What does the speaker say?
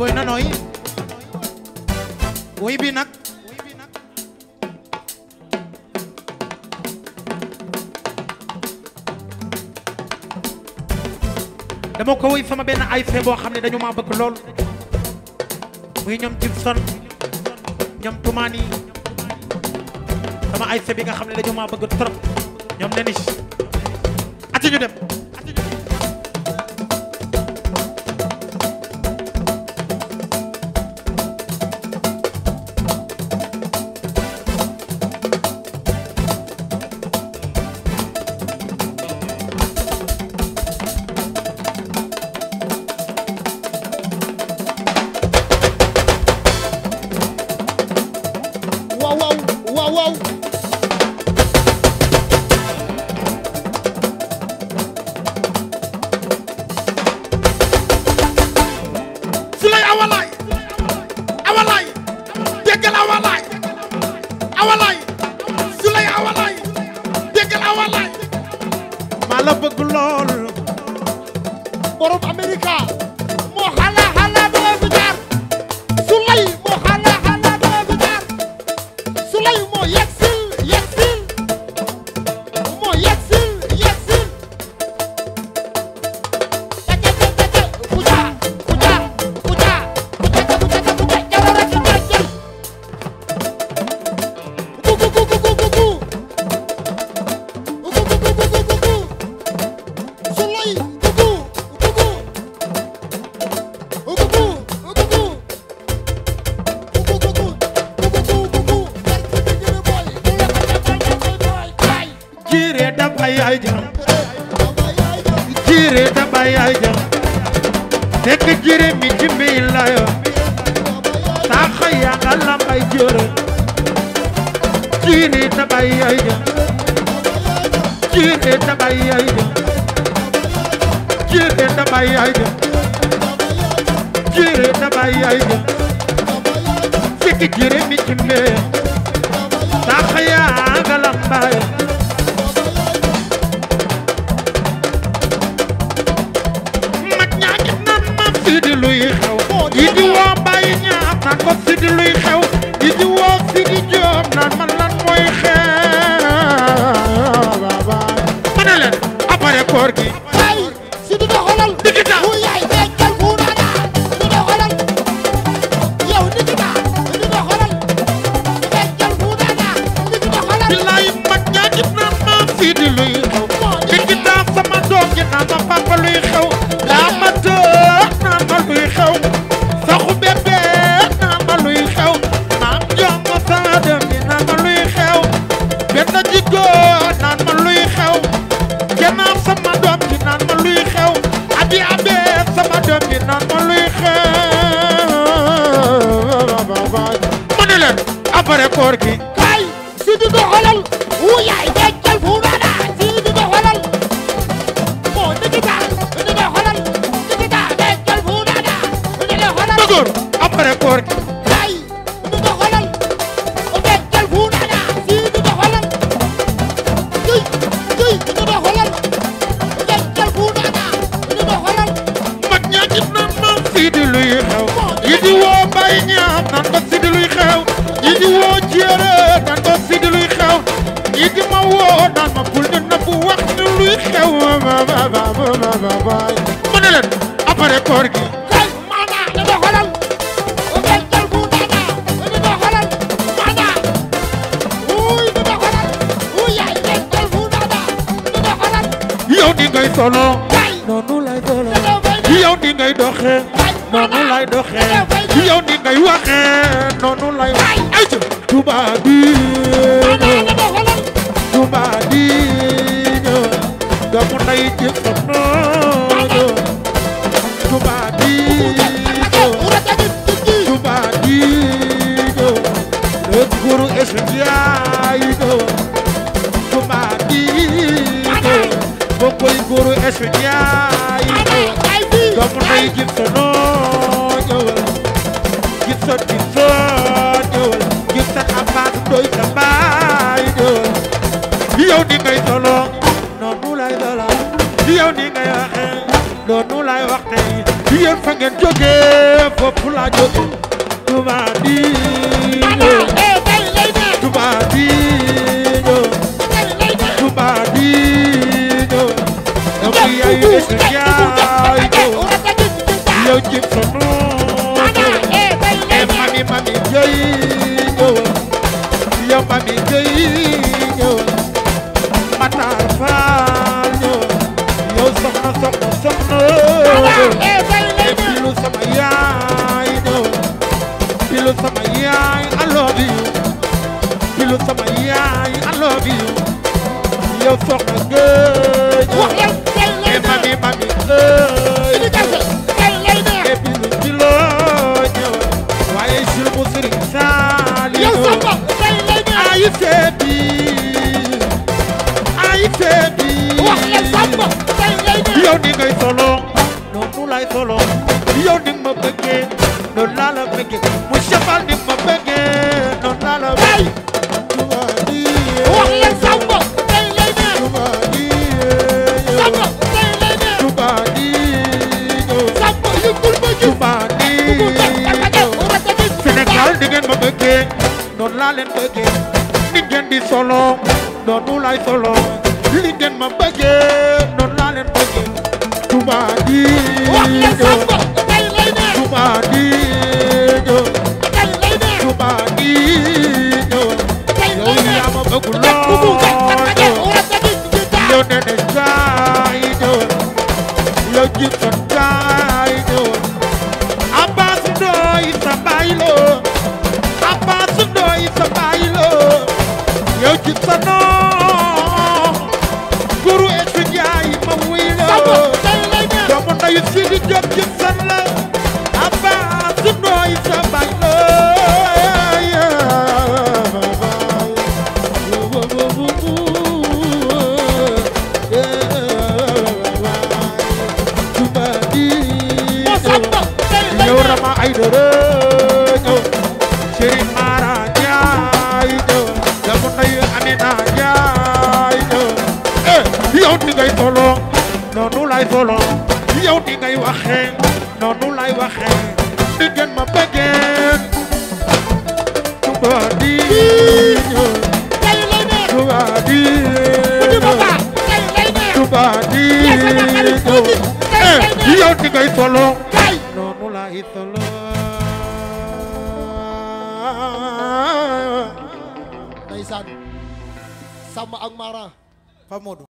boy na nooy woy bi nag dama ko woy sama benn ay boo xam ne dañu maa bëgg lool muy ñoom Gibson ñoom Toumani sama ay bi nga xam ne dañu maa bëgg trop ñoom Denis ati ñu dem waaw waaw waaw waaw Sulay awalaay awalaay déggal awalaay awalaay Sulay awalaay déggal awalaay maa la bëgg lool borom Amerika moo xala xala doo fi jaar Sulay moo xala xala doo fi jaar Sulay moo yegsil yegsil moo yegsil yegsil teke teke teke kuja kuja kuja kuja kuja kuja jarara ki jajjal gu gu gu gu gu gu gu gu gu gu gu gu gu Sulay gugu gugu gugu gugu gugu gugu gugu gugu barki bi gëna boy bu la ko defal da koy boy kay jiire dabay ay jam dama yaay jam jiire dabay ay jam fekk jiire mi ci mbiy layo saa xëya nga lambay jëre jiire dabay ay jam jiire dabay ay jam jiire dabay ay jam jiire dabay ay jam fekk jiire mi ci mbiy saa xëya nga lambay mag ñaa ngi naan ma fii di luy xew yi di woo bàyyi ñaa naan ko fii di luy xew yi di woo fii di joom naan man lan mooy xew ma ne leen après koor gi kay si du doxalal Nikita. wu yaay dekkal fu nana du doxalal yow Nikita du doxalal dekkal fu nana du doxalal billaay mag ñaa ngi naan ma fii di luy xew dikki daa sama doom ji naan ma papa luy xew daa ma tëë naan ma luy xew saxu bébé naan ma luy xew maam jox ma sama doom ji naan ma luy xew benn jiggo naan ma luy xew gannaaw sama doom ji naan ma luy xew abi abe sama doom ji naan ma luy xew ma ne leen après koor gi kay si du doxalal wu yaay dekkal fu nana si du doxalal moo Nikita du doxalal Nikita dekkal fu nana du doxalal dëgër après koor gi kay du doxalal dekkal fu nana si du doxalal kuy kuy du doxalal dekkal fu nana du doxalal mag ñaa ngi naan ma fii di luy xew yi di woo bay ñaam naan ko fii di luy xew yi di woo jéere naan ko fii di luy xew yi di ma woo naan ma bul di nëbb wax ni luy xew ma ne leen après koor gi kay mana du doxalal dekkal fu nana du doxalal mana wuy du doxalal wu yaay dekkal fu nana du doxalal yow ni ngay solo kay noonu lay solo dañoo fay yow ni ngay doxee noonu lay doxee yow ni ngay waxee noonu lay wax ay ca tubaab bi mana du doxalal Touba di ñëw doomu nday ci sa nooñu Touba di ñëw Touba di ñëw le guru estudiay ñëw Touba di ñëw bokoy guru estudiay ñëw doomu nday ci sa nooñu ci sa ci sa ñëw ci sa abaat doy sa baay ñëw yow ni ngay solo noonu lay solo yow ni ngay waxe noonu lay wax tey yéen fa ngeen jógee foofu laa jógee Touba Diino eh tey lay neex Touba Diino tey lay neex Touba Diino yow mi yaay Essa Ndiaye yow ci sunu eh mami mami Dieye yow mami Dieye Matar Fall yow soxna soxna soxna et pilu sama yaay ñëw pilu sama yaay I love you pilu sama yaay I love you yow soxna ngëj et mami mami ngëj et pilu pilu ñëw waaye sil mu sëriñ saali ay seebi ay seebi yow ni ngay solo noonu lay solo yow ni ma bëggee noonu laa la bëggee mu sefal ni ma bëggee noonu laa la bëggee Touba Diye Touba Diye Touba Diye Touba Diye Sénégal di ngeen ma bëggee noonu laa leen bëggee ni ngeen di solo noonu lay solo li ngeen ma bëggee noonu laa leen bëggee Touba Diye Touba Diye Touba Diye yow yaa ma bëgg lool yow nene jaay ñëw yow jib sa jaay ñëw Abbas Ndoy sa baay lo Abbas Ndoy sa baay lo yow jib sa noo guru Essa Ndiaye ma wuy lo doomu ndeyu Sidi Diop jib san la Abbas Ndoy sa baay lo yow Rama ay dara ñëw Serigne Mara Ndiaye ñëw doomu ndeyu Amina Ndiaye ñëw eh yow ni ngay solo noonu lay solo yow ni ngay waxee noonu lay waxee ni ngeen ma bëggee Touba Diino Touba Diino Touba Diino eh yow ni ngay solo noonu lay solo Ndeysaan Samba ak Mara Pape Modou